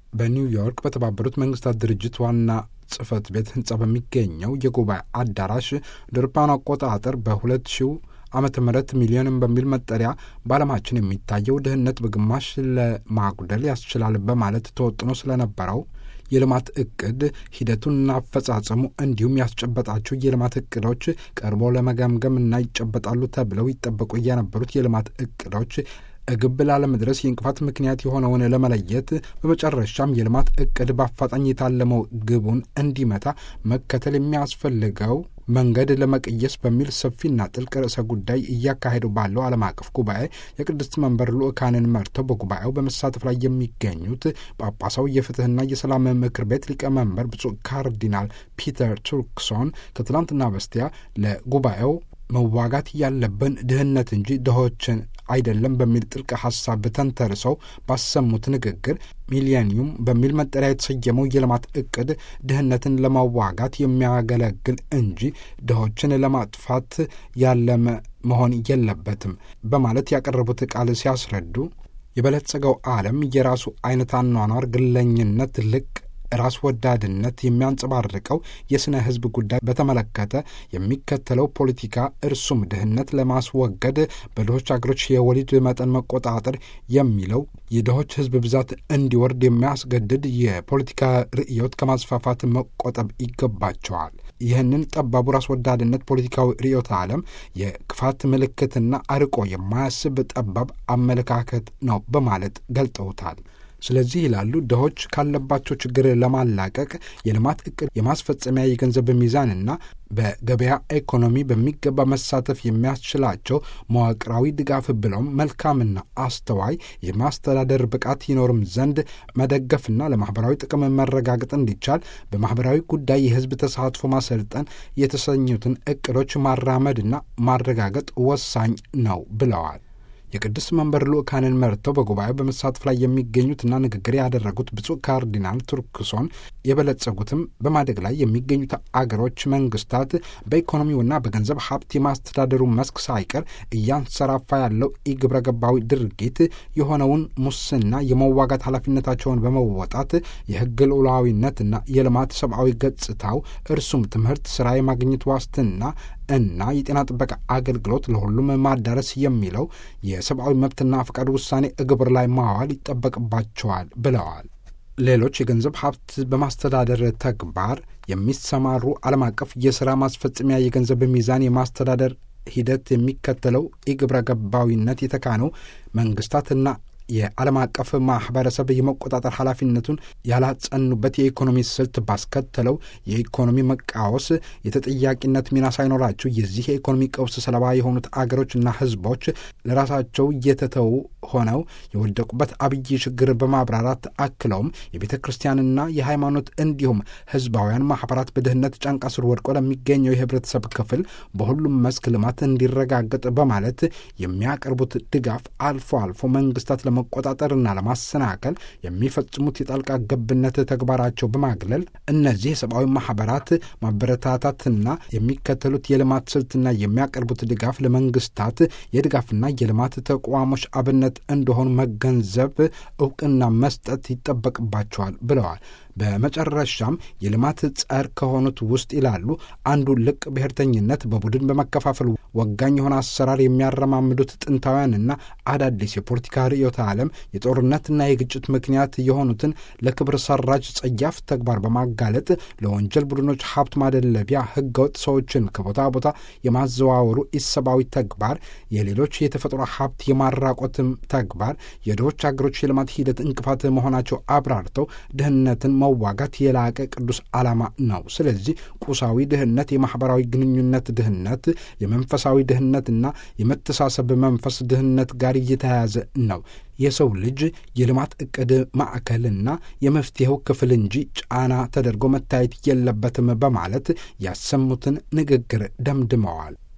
በኒውዮርክ በተባበሩት መንግስታት ድርጅት ዋና ጽህፈት ቤት ህንጻ በሚገኘው የጉባኤ አዳራሽ ድርፓን አቆጣጠር በሁለት ሺው ዓመተ ምህረት ሚሊዮንም በሚል መጠሪያ በዓለማችን የሚታየው ድህነት በግማሽ ለማጉደል ያስችላል በማለት ተወጥኖ ስለነበረው የልማት እቅድ ሂደቱንና አፈጻጸሙ እንዲሁም ያስጨበጣቸው የልማት እቅዶች ቀርቦ ለመገምገምና ይጨበጣሉ ተብለው ይጠበቁ የነበሩት የልማት እቅዶች ግብ ላለመድረስ የእንቅፋት ምክንያት የሆነውን ለመለየት በመጨረሻም የልማት እቅድ በአፋጣኝ የታለመው ግቡን እንዲመታ መከተል የሚያስፈልገው መንገድ ለመቀየስ በሚል ሰፊና ጥልቅ ርዕሰ ጉዳይ እያካሄዱ ባለው ዓለም አቀፍ ጉባኤ የቅድስት መንበር ልዑካንን መርተው በጉባኤው በመሳተፍ ላይ የሚገኙት ጳጳሳዊ የፍትህና የሰላም ምክር ቤት ሊቀመንበር ብፁዕ ካርዲናል ፒተር ቱርክሶን ከትላንትና በስቲያ ለጉባኤው መዋጋት ያለብን ድህነት እንጂ ድሆችን አይደለም በሚል ጥልቅ ሀሳብ ተንተርሰው ባሰሙት ንግግር ሚሊኒየም በሚል መጠሪያ የተሰየመው የልማት እቅድ ድህነትን ለማዋጋት የሚያገለግል እንጂ ድሆችን ለማጥፋት ያለመ መሆን የለበትም በማለት ያቀረቡት ቃል ሲያስረዱ የበለጸገው ዓለም የራሱ አይነት አኗኗር፣ ግለኝነት፣ ልቅ ራስ ወዳድነት የሚያንጸባርቀው የሥነ ሕዝብ ጉዳይ በተመለከተ የሚከተለው ፖለቲካ እርሱም ድህነት ለማስወገድ በድሆች አገሮች የወሊድ መጠን መቆጣጠር የሚለው የድሆች ሕዝብ ብዛት እንዲወርድ የሚያስገድድ የፖለቲካ ርዕዮት ከማስፋፋት መቆጠብ ይገባቸዋል። ይህንን ጠባቡ ራስ ወዳድነት ፖለቲካዊ ርዕዮተ ዓለም የክፋት ምልክትና አርቆ የማያስብ ጠባብ አመለካከት ነው በማለት ገልጠውታል። ስለዚህ ይላሉ ድሆች ካለባቸው ችግር ለማላቀቅ የልማት እቅድ የማስፈጸሚያ የገንዘብ ሚዛንና በገበያ ኢኮኖሚ በሚገባ መሳተፍ የሚያስችላቸው መዋቅራዊ ድጋፍ ብለውም መልካምና አስተዋይ የማስተዳደር ብቃት ይኖርም ዘንድ መደገፍና ለማህበራዊ ጥቅም መረጋገጥ እንዲቻል በማህበራዊ ጉዳይ የህዝብ ተሳትፎ ማሰልጠን የተሰኙትን እቅዶች ማራመድና ማረጋገጥ ወሳኝ ነው ብለዋል። የቅዱስ መንበር ልዑካንን መርተው በጉባኤው በመሳተፍ ላይ የሚገኙትና ንግግር ያደረጉት ብፁዕ ካርዲናል ቱርክሶን የበለጸጉትም በማደግ ላይ የሚገኙት አገሮች መንግስታት በኢኮኖሚውና በገንዘብ ሀብት የማስተዳደሩ መስክ ሳይቀር እያንሰራፋ ያለው ኢግብረ ገባዊ ድርጊት የሆነውን ሙስና የመዋጋት ኃላፊነታቸውን በመወጣት የህግ ልዑላዊነትና የልማት ሰብአዊ ገጽታው እርሱም ትምህርት፣ ስራ የማግኘት ዋስትና እና የጤና ጥበቃ አገልግሎት ለሁሉም ማዳረስ የሚለው የሰብአዊ መብትና ፈቃድ ውሳኔ እግብር ላይ ማዋል ይጠበቅባቸዋል ብለዋል። ሌሎች የገንዘብ ሀብት በማስተዳደር ተግባር የሚሰማሩ ዓለም አቀፍ የሥራ ማስፈጸሚያ የገንዘብ ሚዛን የማስተዳደር ሂደት የሚከተለው የግብረ ገባዊነት የተካነው መንግስታትና የዓለም አቀፍ ማህበረሰብ የመቆጣጠር ኃላፊነቱን ያላጸኑበት የኢኮኖሚ ስልት ባስከተለው የኢኮኖሚ መቃወስ የተጠያቂነት ሚና ሳይኖራቸው የዚህ የኢኮኖሚ ቀውስ ሰለባ የሆኑት አገሮችና ህዝቦች ለራሳቸው እየተተዉ ሆነው የወደቁበት አብይ ችግር በማብራራት አክለውም የቤተ ክርስቲያንና የሃይማኖት እንዲሁም ህዝባውያን ማህበራት በድህነት ጫንቃ ስር ወድቆ ለሚገኘው የህብረተሰብ ክፍል በሁሉም መስክ ልማት እንዲረጋገጥ በማለት የሚያቀርቡት ድጋፍ አልፎ አልፎ መንግስታት ለመቆጣጠርና ለማሰናከል የሚፈጽሙት የጣልቃ ገብነት ተግባራቸው በማግለል እነዚህ የሰብአዊ ማህበራት ማበረታታትና የሚከተሉት የልማት ስልትና የሚያቀርቡት ድጋፍ ለመንግስታት የድጋፍና የልማት ተቋሞች አብነት እንደሆኑ መገንዘብ፣ እውቅና መስጠት ይጠበቅባቸዋል ብለዋል። በመጨረሻም የልማት ጸር ከሆኑት ውስጥ ይላሉ አንዱ ልቅ ብሔርተኝነት በቡድን በመከፋፈል ወጋኝ የሆነ አሰራር የሚያረማምዱት ጥንታውያንና አዳዲስ የፖለቲካ ርዕዮተ ዓለም የጦርነትና የግጭት ምክንያት የሆኑትን ለክብር ሰራጅ ጸያፍ ተግባር በማጋለጥ ለወንጀል ቡድኖች ሀብት ማደለቢያ ህገወጥ ሰዎችን ከቦታ ቦታ የማዘዋወሩ ኢሰብአዊ ተግባር፣ የሌሎች የተፈጥሮ ሀብት የማራቆትም ተግባር የድሆች አገሮች የልማት ሂደት እንቅፋት መሆናቸው አብራርተው ድህነትን መዋጋት የላቀ ቅዱስ ዓላማ ነው። ስለዚህ ቁሳዊ ድህነት፣ የማኅበራዊ ግንኙነት ድህነት፣ የመንፈሳዊ ድህነትና የመተሳሰብ መንፈስ ድህነት ጋር እየተያያዘ ነው። የሰው ልጅ የልማት ዕቅድ ማዕከልና የመፍትሔው ክፍል እንጂ ጫና ተደርጎ መታየት የለበትም በማለት ያሰሙትን ንግግር ደምድመዋል።